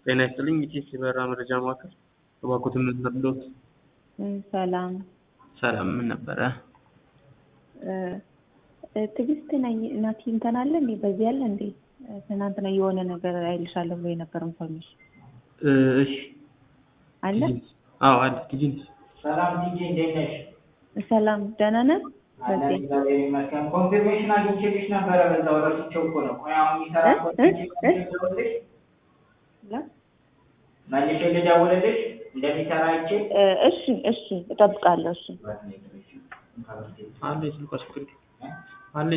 ጤና ይስጥልኝ ኢቲኤስ የበረራ መረጃ ማዕከል እባክዎትን ምን ልርዳዎት? ሰላም ሰላም ምን ነበረ? ትዕግስት ነኝ ናቲ እንትን አለ እንዴ በዚህ አለ እንዴ ትናንትና የሆነ ነገር አይልሻለሁ ብሎ የነበር ኢንፎርሜሽን እሺ አለ አዎ አለ ቲጂ ሰላም ቲጂ እንዴት ነሽ? ሰላም ደህና ነህ አለን በዚህ እግዚአብሔር ይመስገን። ኮንፊርሜሽን አግኝቼልሽ ነበረ በዛው ረስቼው እኮ ነው። ቆይ አሁን የሚሰራ እ? ኮድ እ? ልደውልልሽ ላ? መልሼ ልደውልልሽ እንደሚሰራ አይቼ እ፣ እሺ እሺ እጠብቃለሁ እሺ አንዴ ስልኳ ስልክ